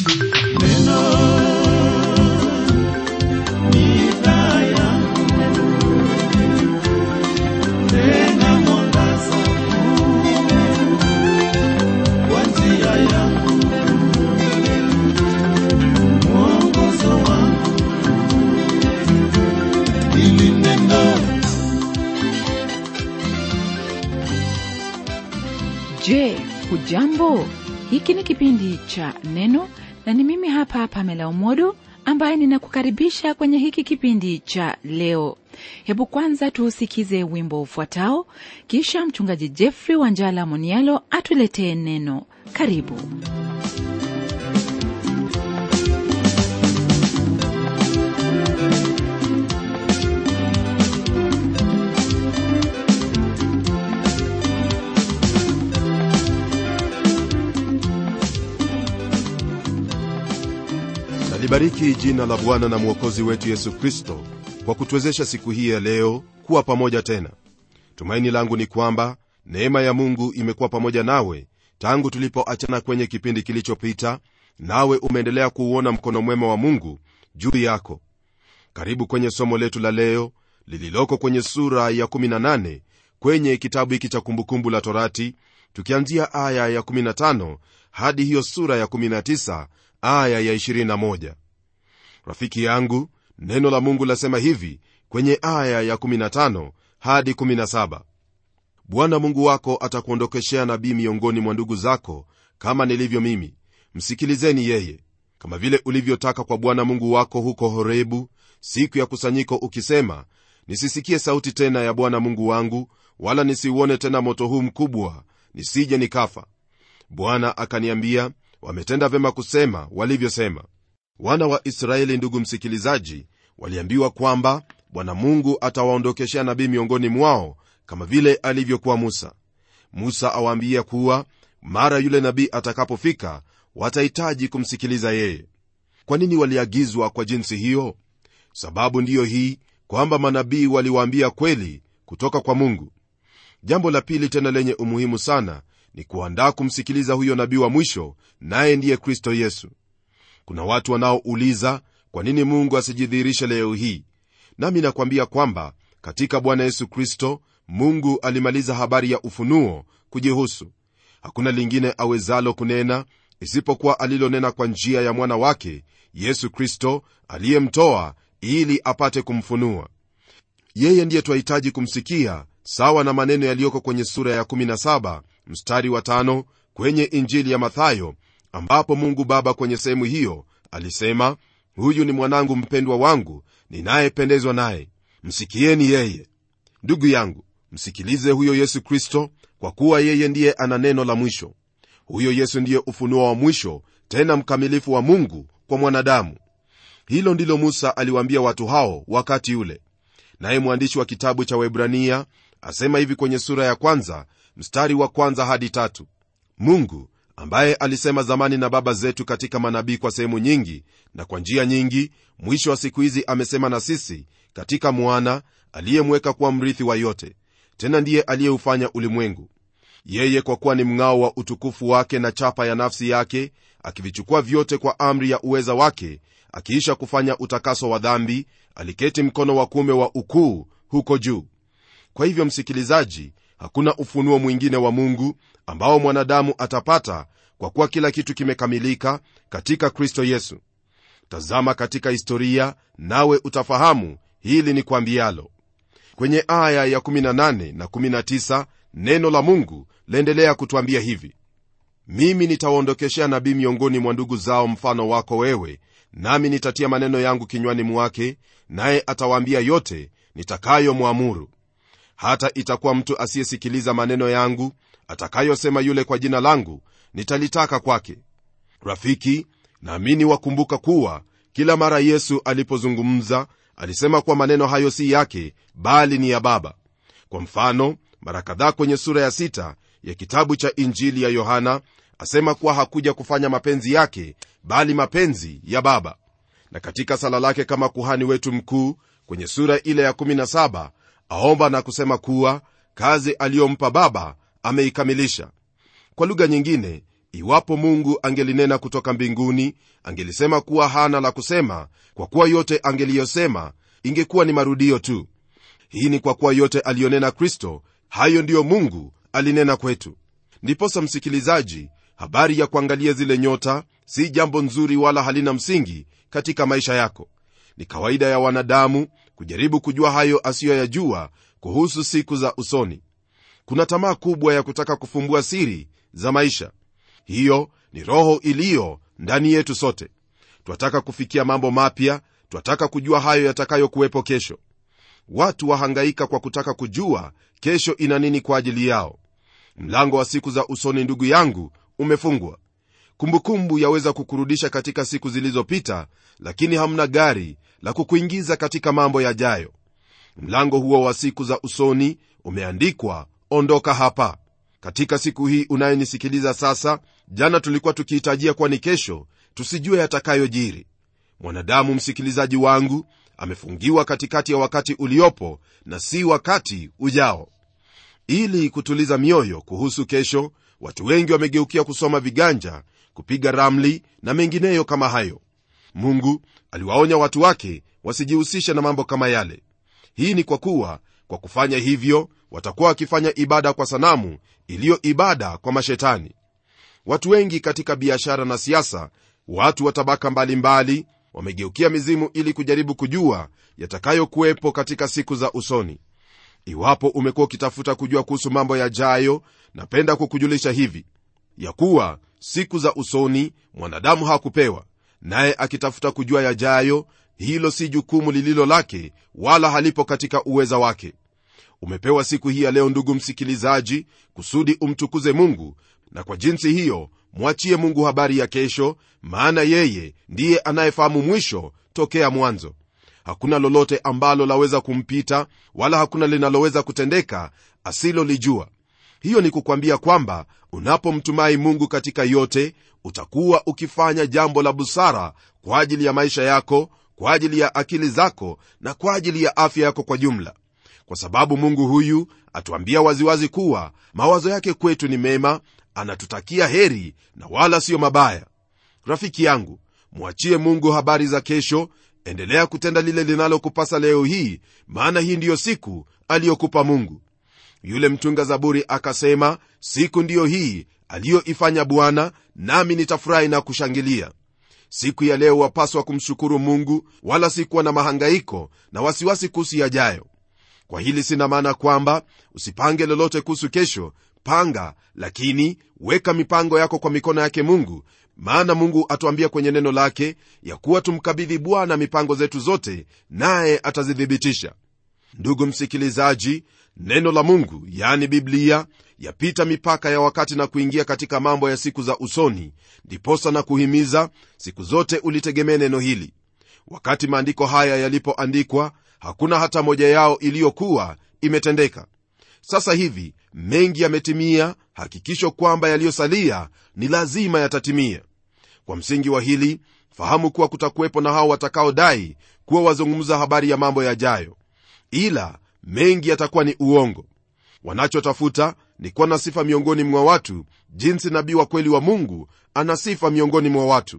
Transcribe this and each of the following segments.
Je, hujambo? Hiki ni kipindi cha Neno na ni mimi hapa Pamela Umodo ambaye ninakukaribisha kwenye hiki kipindi cha leo. Hebu kwanza tuusikize wimbo ufuatao, kisha mchungaji Jeffrey Wanjala Monialo atuletee neno. Karibu. nalibariki jina la bwana na mwokozi wetu yesu kristo kwa kutuwezesha siku hii ya leo kuwa pamoja tena tumaini langu ni kwamba neema ya mungu imekuwa pamoja nawe tangu tulipoachana kwenye kipindi kilichopita nawe umeendelea kuuona mkono mwema wa mungu juu yako karibu kwenye somo letu la leo lililoko kwenye sura ya 18 kwenye kitabu hiki cha kumbukumbu la torati tukianzia aya ya 15 hadi hiyo sura ya 19 aya ya 21 rafiki yangu neno la mungu lasema hivi kwenye aya ya 15 hadi 17 bwana mungu wako atakuondokeshea nabii miongoni mwa ndugu zako kama nilivyo mimi msikilizeni yeye kama vile ulivyotaka kwa bwana mungu wako huko horebu siku ya kusanyiko ukisema nisisikie sauti tena ya bwana mungu wangu wala nisiuone tena moto huu mkubwa nisije nikafa bwana akaniambia wametenda vyema kusema walivyosema wana wa israeli ndugu msikilizaji waliambiwa kwamba bwana mungu atawaondokeshea nabii miongoni mwao kama vile alivyokuwa musa musa awaambia kuwa mara yule nabii atakapofika watahitaji kumsikiliza yeye kwa nini waliagizwa kwa jinsi hiyo sababu ndiyo hii kwamba manabii waliwaambia kweli kutoka kwa mungu jambo la pili tena lenye umuhimu sana ni kuandaa kumsikiliza huyo nabii wa mwisho naye ndiye kristo yesu kuna watu wanaouliza kwa nini mungu asijidhihirishe leo hii nami nakwambia kwamba katika bwana yesu kristo mungu alimaliza habari ya ufunuo kujihusu hakuna lingine awezalo kunena isipokuwa alilonena kwa njia ya mwana wake yesu kristo aliyemtoa ili apate kumfunua yeye ndiye twahitaji kumsikia sawa na maneno yaliyoko kwenye sura ya 17 mstari wa tano kwenye injili ya mathayo ambapo mungu baba kwenye sehemu hiyo alisema huyu ni mwanangu mpendwa wangu ninayependezwa naye msikieni yeye ndugu yangu msikilize huyo yesu kristo kwa kuwa yeye ndiye ana neno la mwisho huyo yesu ndiye ufunuo wa mwisho tena mkamilifu wa mungu kwa mwanadamu hilo ndilo musa aliwaambia watu hao wakati ule naye mwandishi wa kitabu cha webrania asema hivi kwenye sura ya kwanza mstari wa kwanza hadi tatu mungu ambaye alisema zamani na baba zetu katika manabii kwa sehemu nyingi na kwa njia nyingi mwisho wa siku hizi amesema na sisi katika mwana aliyemweka kuwa mrithi wa yote tena ndiye aliyeufanya ulimwengu yeye kwa kuwa ni mng'ao wa utukufu wake na chapa ya nafsi yake akivichukua vyote kwa amri ya uweza wake akiisha kufanya utakaso wa dhambi aliketi mkono wa kuume wa ukuu huko juu kwa hivyo msikilizaji hakuna ufunuo mwingine wa mungu ambao mwanadamu atapata kwa kuwa kila kitu kimekamilika katika kristo yesu tazama katika historia nawe utafahamu hili ni kwambialo kwenye aya ya 18 na 19 neno la mungu laendelea kutwambia hivi mimi nitawaondokeshea nabii miongoni mwa ndugu zao mfano wako wewe nami nitatia maneno yangu kinywani mwake naye atawaambia yote nitakayomwamuru hata itakuwa mtu asiyesikiliza maneno yangu atakayosema yule kwa jina langu nitalitaka kwake rafiki naamini wakumbuka kuwa kila mara yesu alipozungumza alisema kuwa maneno hayo si yake bali ni ya baba kwa mfano mara kadhaa kwenye sura ya sita ya kitabu cha injili ya yohana asema kuwa hakuja kufanya mapenzi yake bali mapenzi ya baba na katika sala lake kama kuhani wetu mkuu kwenye sura ile ya 17 aomba na kusema kuwa kazi aliyompa baba ameikamilisha kwa lugha nyingine iwapo mungu angelinena kutoka mbinguni angelisema kuwa hana la kusema kwa kuwa yote angeliyosema ingekuwa ni marudio tu hii ni kwa kuwa yote aliyonena kristo hayo ndiyo mungu alinena kwetu ndiposa msikilizaji habari ya kuangalia zile nyota si jambo nzuri wala halina msingi katika maisha yako ni kawaida ya wanadamu kujaribu kujua hayo asiyoyajua kuhusu siku za usoni kuna tamaa kubwa ya kutaka kufumbua siri za maisha hiyo ni roho iliyo ndani yetu sote twataka kufikia mambo mapya twataka kujua hayo yatakayokuwepo kesho watu wahangaika kwa kutaka kujua kesho ina nini kwa ajili yao mlango wa siku za usoni ndugu yangu umefungwa kumbukumbu yaweza kukurudisha katika siku zilizopita lakini hamna gari la kukuingiza katika mambo yajayo mlango huo wa siku za usoni umeandikwa ondoka hapa katika siku hii unayenisikiliza sasa jana tulikuwa tukihitajia kuwa ni kesho tusijue yatakayojiri mwanadamu msikilizaji wangu amefungiwa katikati ya wakati uliopo na si wakati ujao ili kutuliza mioyo kuhusu kesho watu wengi wamegeukia kusoma viganja kupiga ramli na mengineyo kama hayo mungu aliwaonya watu wake wasijihusishe na mambo kama yale hii ni kwa kuwa kwa kufanya hivyo watakuwa wakifanya ibada kwa sanamu iliyo ibada kwa mashetani watu wengi katika biashara na siasa watu wa tabaka mbalimbali wamegeukia mizimu ili kujaribu kujua yatakayokuwepo katika siku za usoni iwapo umekuwa ukitafuta kujua kuhusu mambo yajayo napenda kukujulisha hivi ya kuwa siku za usoni mwanadamu hakupewa naye akitafuta kujua yajayo hilo si jukumu lililo lake wala halipo katika uweza wake umepewa siku hii ya leo ndugu msikilizaji kusudi umtukuze mungu na kwa jinsi hiyo mwachie mungu habari ya kesho maana yeye ndiye anayefahamu mwisho tokea mwanzo hakuna lolote ambalo laweza kumpita wala hakuna linaloweza kutendeka asilolijua hiyo ni kukwambia kwamba unapomtumai mungu katika yote utakuwa ukifanya jambo la busara kwa ajili ya maisha yako kwa ajili ya akili zako na kwa ajili ya afya yako kwa jumla kwa sababu mungu huyu atuambia waziwazi kuwa mawazo yake kwetu ni mema anatutakia heri na wala siyo mabaya rafiki yangu mwachie mungu habari za kesho endelea kutenda lile linalokupasa leo hii maana hii ndiyo siku aliyokupa mungu yule mtunga zaburi akasema siku ndiyo hii aliyoifanya bwana nami nitafurahi na kushangilia siku ya leo wapaswa kumshukuru mungu wala si kuwa na mahangaiko na wasiwasi kuhusu yajayo kwa hili sina maana kwamba usipange lolote kuhusu kesho panga lakini weka mipango yako kwa mikono yake mungu maana mungu atuambia kwenye neno lake ya kuwa tumkabidhi bwana mipango zetu zote naye atazithibitisha ndugu msikilizaji neno la mungu yani biblia yapita mipaka ya wakati na kuingia katika mambo ya siku za usoni ndiposa na kuhimiza siku zote ulitegemee neno hili wakati maandiko haya yalipoandikwa hakuna hata moja yao iliyokuwa imetendeka sasa hivi mengi yametimia hakikisho kwamba yaliyosalia ni lazima yatatimia kwa msingi wa hili fahamu kuwa kutakuwepo na hao watakaodai kuwa wazungumza habari ya mambo yajayo ila mengi yatakuwa ni uongo wanachotafuta ni kuwa na sifa miongoni mwa watu jinsi nabii wa kweli wa mungu ana sifa miongoni mwa watu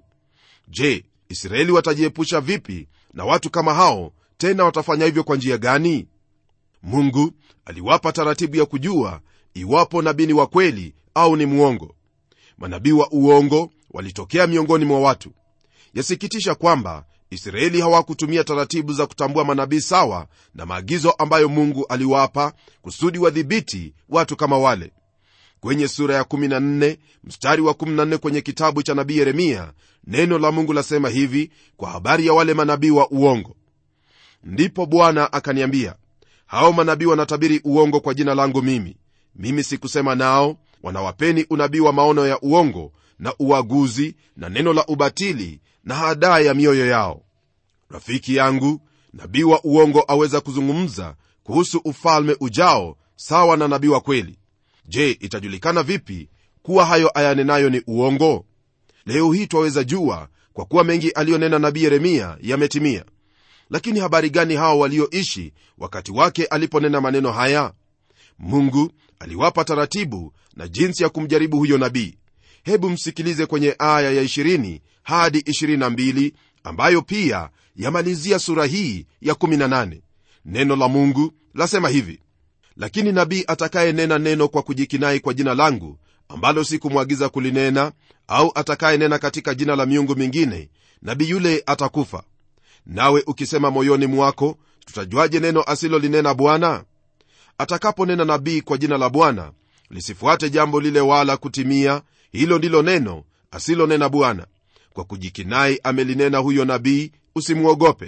je israeli watajiepusha vipi na watu kama hao tena watafanya hivyo kwa njia gani mungu aliwapa taratibu ya kujua iwapo nabii ni wa kweli au ni mwongo manabii wa uongo walitokea miongoni mwa watu yasikitisha kwamba israeli hawakutumia taratibu za kutambua manabii sawa na maagizo ambayo mungu aliwapa kusudi wadhibiti watu kama wale kwenye sura ya 14 mstari wa 14 kwenye kitabu cha nabii yeremia neno la mungu lasema hivi kwa habari ya wale manabii wa uongo ndipo bwana akaniambia hao manabii wanatabiri uongo kwa jina langu mimi mimi sikusema nao wanawapeni unabii wa maono ya uongo na uaguzi na neno la ubatili na hadaa ya mioyo yao rafiki yangu nabii wa uongo aweza kuzungumza kuhusu ufalme ujao sawa na nabii wa kweli je itajulikana vipi kuwa hayo ayanenayo ni uongo leo hii twaweza jua kwa kuwa mengi aliyonena nabii yeremia yametimia lakini habari gani hao walioishi wakati wake aliponena maneno haya mungu aliwapa taratibu na jinsi ya kumjaribu huyo nabii hebu msikilize kwenye aya ya 20 hadi 22 ambayo pia yamalizia sura hii ya 18 neno la mungu lasema hivi lakini nabii atakayenena neno kwa kujikinai kwa jina langu ambalo sikumwagiza kulinena au atakayenena katika jina la miungu mingine nabii yule atakufa nawe ukisema moyoni mwako tutajuaje neno asilolinena bwana atakaponena nabii kwa jina la bwana lisifuate jambo lile wala kutimia hilo ndilo neno asilonena bwana kwa kujikinai amelinena huyo nabii usimwogope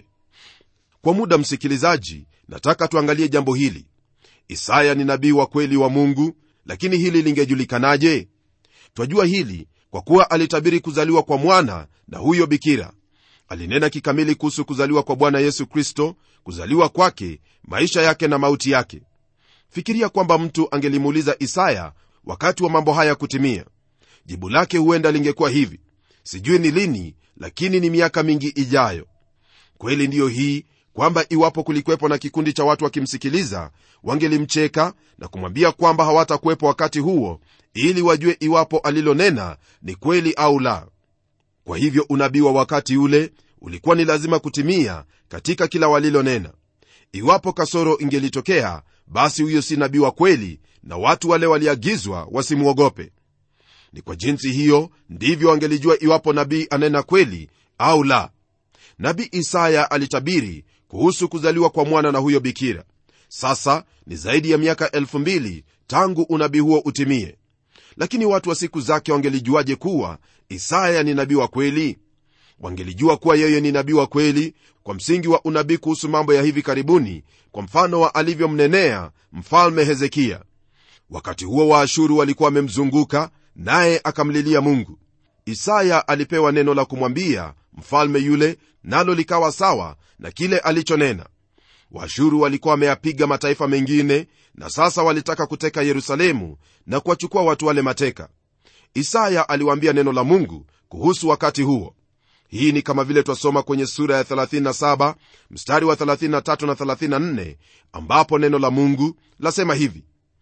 kwa muda msikilizaji nataka tuangalie jambo hili isaya ni nabii wa kweli wa mungu lakini hili lingejulikanaje twajua hili kwa kuwa alitabiri kuzaliwa kwa mwana na huyo bikira alinena kikamili kuhusu kuzaliwa kwa bwana yesu kristo kuzaliwa kwake maisha yake na mauti yake fikiria kwamba mtu angelimuuliza isaya wakati wa mambo haya kutimia jibu lake huenda lingekuwa hivi sijui ni lini lakini ni miaka mingi ijayo kweli ndiyo hii kwamba iwapo kulikwepo na kikundi cha watu wakimsikiliza wangelimcheka na kumwambia kwamba hawatakuwepo wakati huo ili wajue iwapo alilonena ni kweli au la kwa hivyo unabii wa wakati ule ulikuwa ni lazima kutimia katika kila walilonena iwapo kasoro ingelitokea basi huyo si nabii wa kweli na watu wale waliagizwa wasimwogope ni kwa jinsi hiyo ndivyo wangelijua iwapo nabii anena kweli au la nabii isaya alitabiri kuhusu kuzaliwa kwa mwana na huyo bikira sasa ni zaidi ya miaka 2000 tangu unabii huo utimie lakini watu wa siku zake wangelijuaje kuwa isaya ni nabii wa kweli wangelijua kuwa yeye ni nabii wa kweli kwa msingi wa unabii kuhusu mambo ya hivi karibuni kwa mfano wa alivyomnenea mfalme hezekiya wakati huo waashuru walikuwa wamemzunguka naye akamlilia mungu isaya alipewa neno la kumwambia mfalme yule nalo likawa sawa na kile alichonena waashuru walikuwa wameyapiga mataifa mengine na sasa walitaka kuteka yerusalemu na kuwachukua watu wale mateka isaya aliwaambia neno la mungu kuhusu wakati huo hii ni kama vile twasoma kwenye sura ya 37 mstari wa 33 na 34 ambapo neno la mungu lasema hivi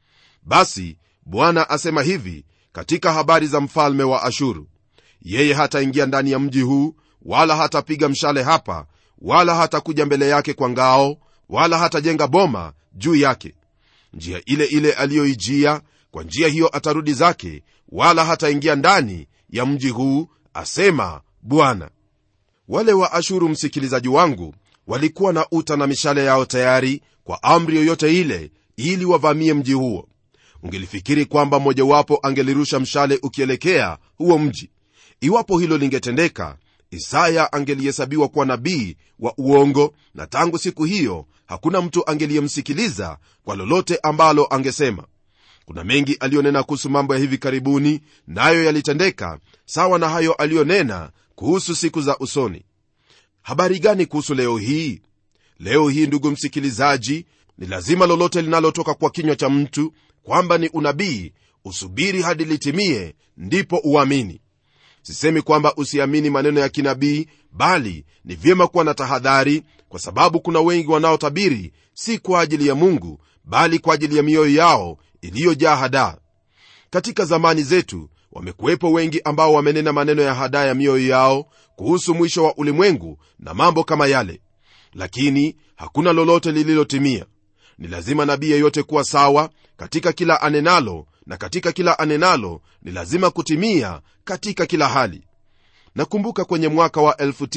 basi bwana asema hivi katika habari za mfalme wa ashuru yeye hataingia ndani ya mji huu wala hatapiga mshale hapa wala hatakuja mbele yake kwa ngao wala hatajenga boma juu yake njia ile ile aliyoijia kwa njia hiyo atarudi zake wala hataingia ndani ya mji huu asema bwana wale wa ashuru msikilizaji wangu walikuwa na uta na mishale yao tayari kwa amri yoyote ile ili wavamie mji huo ungelifikiri kwamba mmojawapo angelirusha mshale ukielekea huo mji iwapo hilo lingetendeka isaya angelihesabiwa kuwa nabii wa uongo na tangu siku hiyo hakuna mtu angeliyemsikiliza kwa lolote ambalo angesema kuna mengi aliyonena kuhusu mambo ya hivi karibuni nayo na yalitendeka sawa na hayo aliyonena kuhusu siku za usoni habari gani kuhusu leo hii leo hii ndugu msikilizaji ni lazima lolote linalotoka kwa kinywa cha mtu kwamba ni unabii usubiri hadi litimie ndipo uamini sisemi kwamba usiamini maneno ya kinabii bali ni vyema kuwa na tahadhari kwa sababu kuna wengi wanaotabiri si kwa ajili ya mungu bali kwa ajili ya mioyo yao iliyojaa hadaa katika zamani zetu wamekuwepo wengi ambao wamenena maneno ya hadaa ya mioyo yao kuhusu mwisho wa ulimwengu na mambo kama yale lakini hakuna lolote lililotimia ni lazima nabii yeyote kuwa sawa katika kila anenalo na katika kila anenalo ni lazima kutimia katika kila hali nakumbuka kwenye mwaka wa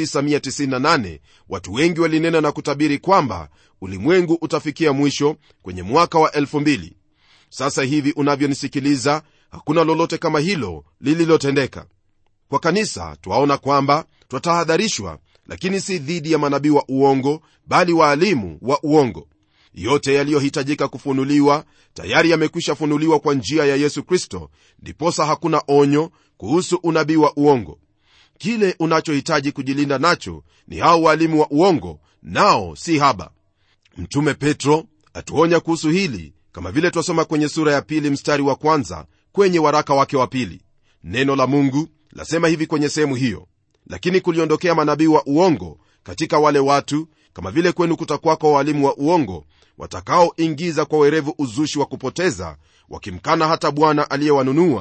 1998 watu wengi walinena na kutabiri kwamba ulimwengu utafikia mwisho kwenye mwaka wa 2000 sasa hivi unavyonisikiliza hakuna lolote kama hilo lililotendeka kwa kanisa twaona kwamba twatahadharishwa lakini si dhidi ya manabii wa uongo bali waalimu wa uongo yote yaliyohitajika kufunuliwa tayari yamekwisha funuliwa kwa njia ya yesu kristo ndiposa hakuna onyo kuhusu unabii wa uongo kile unachohitaji kujilinda nacho ni hao waalimu wa uongo nao si haba mtume petro atuonya kuhusu hili kama vile twasoma kwenye sura ya pili mstari wa kwanza kwenye waraka wake wa pili neno la mungu lasema hivi kwenye sehemu hiyo lakini kuliondokea manabii wa uongo katika wale watu kama vile kwenu kutakwako walimu wa uongo watakaoingiza kwa werevu uzushi wa kupoteza wakimkana hata bwana aliyewanunua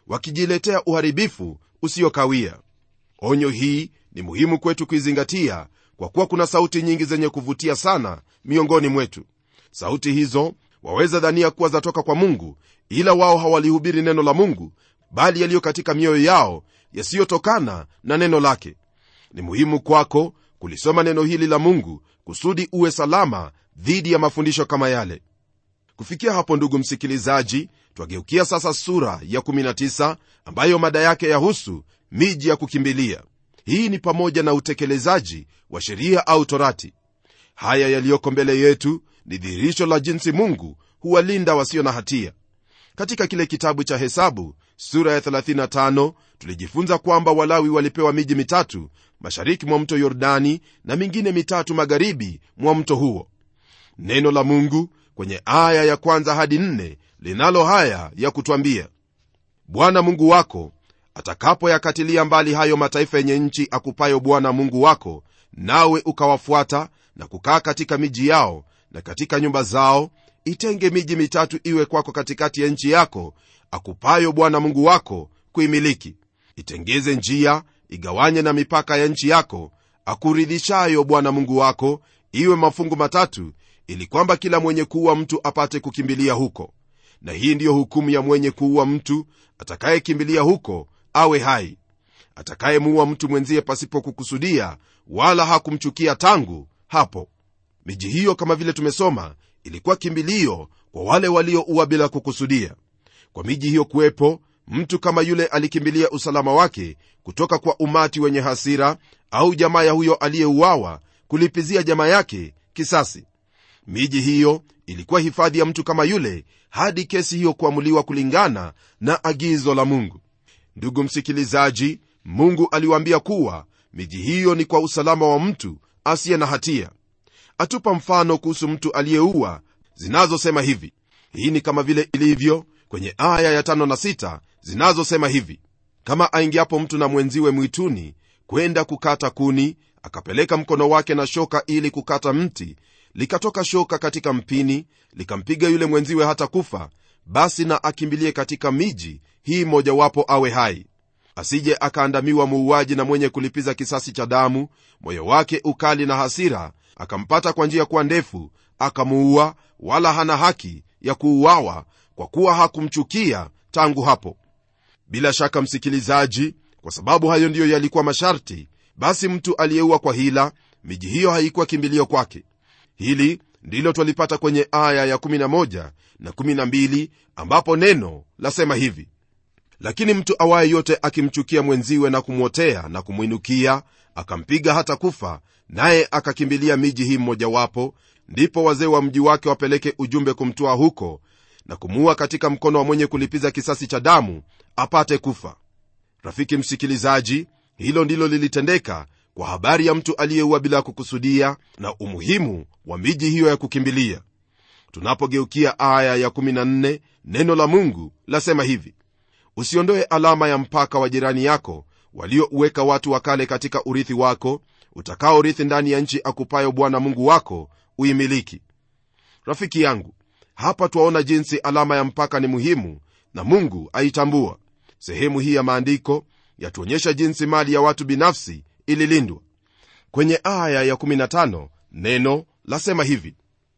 wakijiletea uharibifu usiokawia onyo hii ni muhimu kwetu kuizingatia kwa kuwa kuna sauti nyingi zenye kuvutia sana miongoni mwetu sauti hizo waweza dhania kuwa zatoka kwa mungu ila wao hawalihubiri neno la mungu bali yaliyo katika mioyo yao yasiyotokana na neno lake ni muhimu kwako kulisoma neno hili la mungu kusudi uwe salama dhidi ya mafundisho kama yale kufikia hapo ndugu msikilizaji twageukia sasa sura ya 19 ambayo mada yake yahusu miji ya kukimbilia hii ni pamoja na utekelezaji wa sheria au torati haya yaliyoko mbele yetu ni dhihirisho la jinsi mungu huwalinda wasio na hatia katika kile kitabu cha hesabu sura ya 35 tulijifunza kwamba walawi walipewa miji mitatu mashariki mwa mto yordani na mingine mitatu magharibi mwa mto huo neno la mungu kwenye aya ya kwanza hadi nne linalo haya ya kutwambia bwana mungu wako atakapoyakatilia mbali hayo mataifa yenye nchi akupayo bwana mungu wako nawe ukawafuata na kukaa katika miji yao na katika nyumba zao itenge miji mitatu iwe kwako katikati ya nchi yako akupayo bwana mungu wako kuimiliki itengeze njia igawanye na mipaka ya nchi yako akuridhishayo bwana mungu wako iwe mafungu matatu ili kwamba kila mwenye kuua mtu apate kukimbilia huko na hii ndiyo hukumu ya mwenye kuua mtu atakayekimbilia huko awe hai atakayemuua mtu mwenzie pasipo kukusudia wala hakumchukia tangu hapo miji hiyo kama vile tumesoma ilikuwa kimbilio kwa wale walioua bila kukusudia kwa miji hiyo kuwepo mtu kama yule alikimbilia usalama wake kutoka kwa umati wenye hasira au jamaa ya huyo aliyeuawa kulipizia jamaa yake kisasi miji hiyo ilikuwa hifadhi ya mtu kama yule hadi kesi hiyo kuamuliwa kulingana na agizo la mungu ndugu msikilizaji mungu aliwaambia kuwa miji hiyo ni kwa usalama wa mtu asiye na hatia atupa mfano kuhusu mtu aliyeua zinazosema hivi hii ni kama vile ilivyo kwenye aya ya tano na sita zinazosema hivi kama aingiapo mtu na mwenziwe mwituni kwenda kukata kuni akapeleka mkono wake na shoka ili kukata mti likatoka shoka katika mpini likampiga yule mwenziwe hata kufa basi na akimbilie katika miji hii mojawapo awe hai asije akaandamiwa muuaji na mwenye kulipiza kisasi cha damu moyo wake ukali na hasira akampata kwa njia kuwa ndefu akamuua wala hana haki ya kuuawa kwa kuwa hakumchukia tangu hapo bila shaka msikilizaji kwa sababu hayo ndiyo yalikuwa masharti basi mtu aliyeua kwa hila miji hiyo haikuwa kimbilio kwake hili ndilo twalipata kwenye aya ya 11 na 12 ambapo neno lasema hivi lakini mtu awaye yote akimchukia mwenziwe na kumwotea na kumwinukia akampiga hata kufa naye akakimbilia miji hii mmojawapo ndipo wazee wa mji wake wapeleke ujumbe kumtoa huko na kumuua katika mkono wa mwenye kulipiza kisasi cha damu apate kufa rafiki msikilizaji hilo ndilo lilitendeka kwa habari ya mtu aliyeua bila kukusudia na umuhimu wa miji hiyo ya kukimbilia tunapogeukia aya ya 14 neno la mungu lasema hivi usiondoe alama ya mpaka wa jirani yako waliouweka watu wa kale katika urithi wako utakaorithi ndani ya nchi akupayo bwana mungu wako uimiliki rafiki yangu hapa twaona jinsi alama ya mpaka ni muhimu na mungu aitambua sehemu hii ya maandiko yatuonyesha jinsi mali ya watu binafsi ililindwa kwenye aya ya15 neno lasema hivi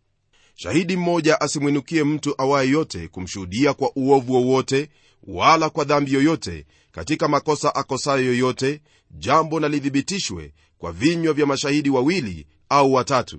shahidi mmoja asimwinukie mtu awaye yote kumshuhudia kwa uovu wowote wala kwa dhambi yoyote katika makosa akosayo yoyote jambo na lithibitishwe kwa vinywa vya mashahidi wawili au watatu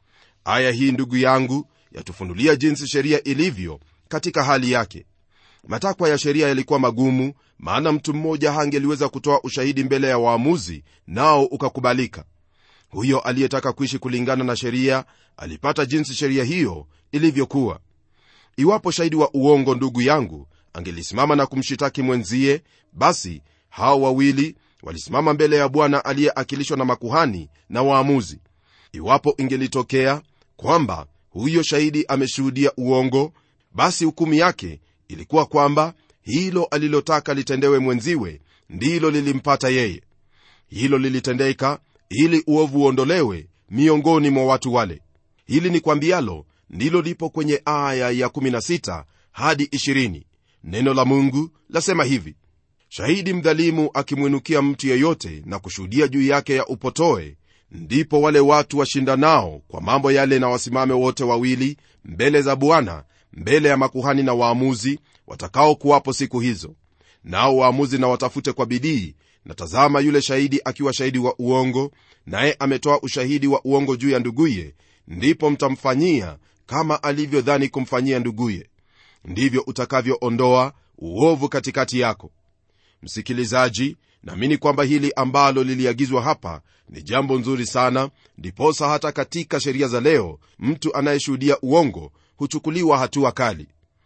aya hii ndugu yangu yatufunulia jinsi sheria ilivyo katika hali yake matakwa ya sheria yalikuwa magumu maana mtu mmoja hangeliweza kutoa ushahidi mbele ya waamuzi nao ukakubalika huyo aliyetaka kuishi kulingana na sheria alipata jinsi sheria hiyo ilivyokuwa iwapo shahidi wa uongo ndugu yangu angelisimama na kumshitaki mwenzie basi hao wawili walisimama mbele ya bwana aliyeakilishwa na makuhani na waamuzi iwapo ingelitokea kwamba huyo shahidi ameshuhudia uongo basi hukumu yake ilikuwa kwamba hilo alilotaka litendewe mwenziwe ndilo lilimpata yeye hilo lilitendeka ili uovu uondolewe miongoni mwa watu wale hili ni kwambialo ndilo lipo kwenye aya ya 16 hadi 20 neno la mungu lasema hivi shahidi mdhalimu akimwinukia mtu yeyote na kushuhudia juu yake ya upotoe ndipo wale watu washindanao kwa mambo yale na wasimame wote wawili mbele za bwana mbele ya makuhani na waamuzi watakaokuwapo siku hizo nao waamuzi na watafute kwa bidii na tazama yule shahidi akiwa shahidi wa uongo naye ametoa ushahidi wa uongo juu ya nduguye ndipo mtamfanyia kama alivyodhani kumfanyia nduguye ndivyo utakavyoondoa uovu katikati yako msikilizaji naamini kwamba hili ambalo liliagizwa hapa ni jambo nzuri sana ndiposa hata katika sheria za leo mtu anayeshuhudia uongo huchukuliwa hatua kali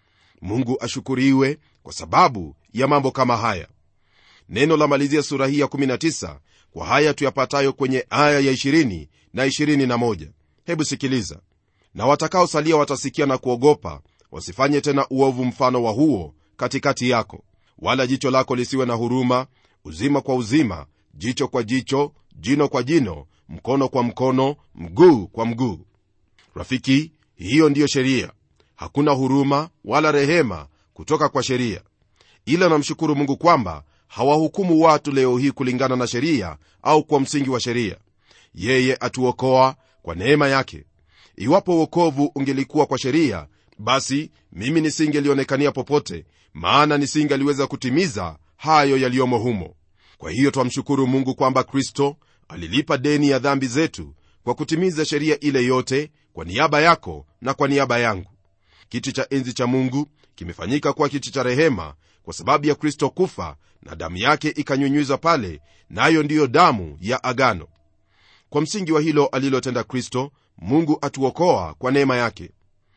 mungu ashukuriwe kwa sababu ya mambo kama haya neno la malizia sura hii ya 19 kwa haya tuyapatayo kwenye aya ya 20 na 21 hebu sikiliza na watakaosalia watasikia na kuogopa wasifanye tena uovu mfano wa huo katikati yako wala jicho lako lisiwe na huruma uzima kwa uzima jicho kwa jicho jino kwa jino mkono kwa mkono mguu kwa mguu rafiki hiyo ndiyo sheria hakuna huruma wala rehema kutoka kwa sheria ila namshukuru mungu kwamba hawahukumu watu leo hii kulingana na sheria au kwa msingi wa sheria yeye atuokoa kwa neema yake iwapo uokovu ungelikuwa kwa sheria basi mimi nisingelionekania popote maana nisingaliweza kutimiza hayo yaliyomo humo kwa hiyo twamshukuru mungu kwamba kristo alilipa deni ya dhambi zetu kwa kutimiza sheria ile yote kwa niaba yako na kwa niaba yangu kiti cha enzi cha mungu kimefanyika kuwa kiti cha rehema kwa sababu ya kristo kufa na damu yake ikanyunyizwa pale nayo na ndiyo damu ya agano kwa msingi wa hilo alilotenda kristo mungu atuokoa kwa neema yake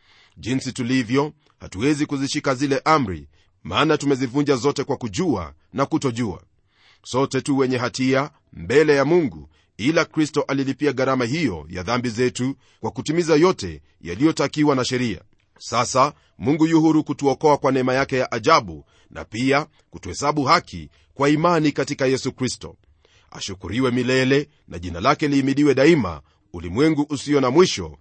jinsi tulivyo hatuwezi kuzishika zile amri maana tumezivunja zote kwa kujua na kutojua sote tu wenye hatia mbele ya mungu ila kristo alilipia gharama hiyo ya dhambi zetu kwa kutimiza yote yaliyotakiwa na sheria sasa mungu yu huru kutuokoa kwa neema yake ya ajabu na pia kutuhesabu haki kwa imani katika yesu kristo ashukuriwe milele na jina lake liimidiwe daima ulimwengu usio na mwisho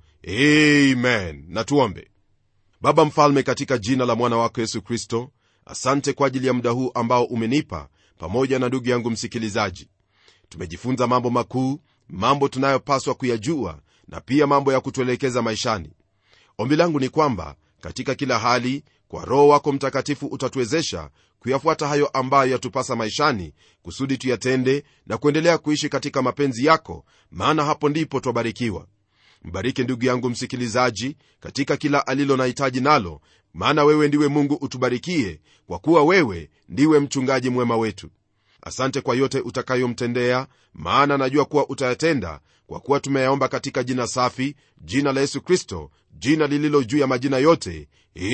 amen na tuombe baba mfalme katika jina la mwana wako yesu kristo asante kwa ajili ya muda huu ambao umenipa pamoja na ndugu yangu msikilizaji tumejifunza mambo makuu mambo tunayopaswa kuyajua na pia mambo ya kutuelekeza maishani ombi langu ni kwamba katika kila hali kwa roho wako mtakatifu utatuwezesha kuyafuata hayo ambayo yatupasa maishani kusudi tuyatende na kuendelea kuishi katika mapenzi yako maana hapo ndipo twabarikiwa mbariki ndugu yangu msikilizaji katika kila alilo na hitaji nalo maana wewe ndiwe mungu utubarikie kwa kuwa wewe ndiwe mchungaji mwema wetu asante kwa yote utakayomtendea maana najua kuwa utayatenda kwa kuwa tumeyaomba katika jina safi jina la yesu kristo jina lililo juu ya majina yote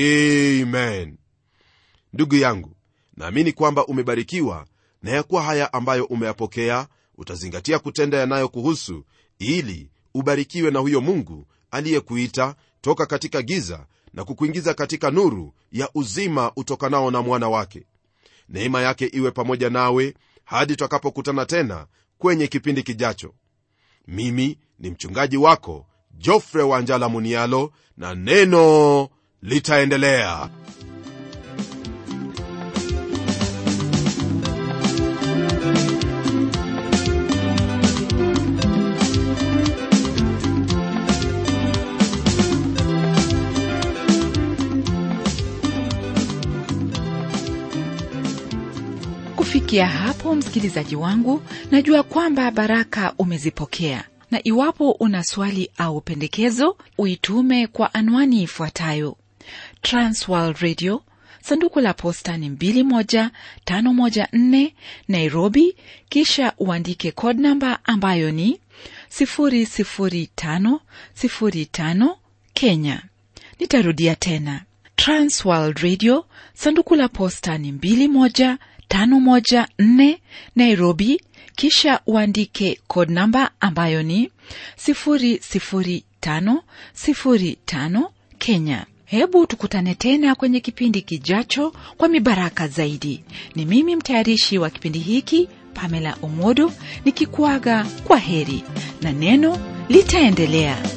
amen ndugu yangu naamini kwamba umebarikiwa na ya kuwa haya ambayo umeyapokea utazingatia kutenda yanayokuhusu ili ubarikiwe na huyo mungu aliyekuita toka katika giza na kukuingiza katika nuru ya uzima utokanao na mwana wake neema yake iwe pamoja nawe hadi twakapokutana tena kwenye kipindi kijacho mimi ni mchungaji wako jofre wanjala munialo na neno litaendelea kufikia hapo msikilizaji wangu najua kwamba baraka umezipokea na iwapo una swali au pendekezo uitume kwa anwani ifuatayo transworld radio sanduku la posta ni 21514 nairobi kisha uandike code namba ambayo ni 00505 kenya nitarudia tena transworld radio sanduku la posta ni 21 514 Nairobi, kisha uandike code namba ambayo ni 00505 Kenya. Hebu tukutane tena kwenye kipindi kijacho kwa mibaraka zaidi. Ni mimi mtayarishi wa kipindi hiki Pamela Omodo nikikuaga kwa heri na neno litaendelea.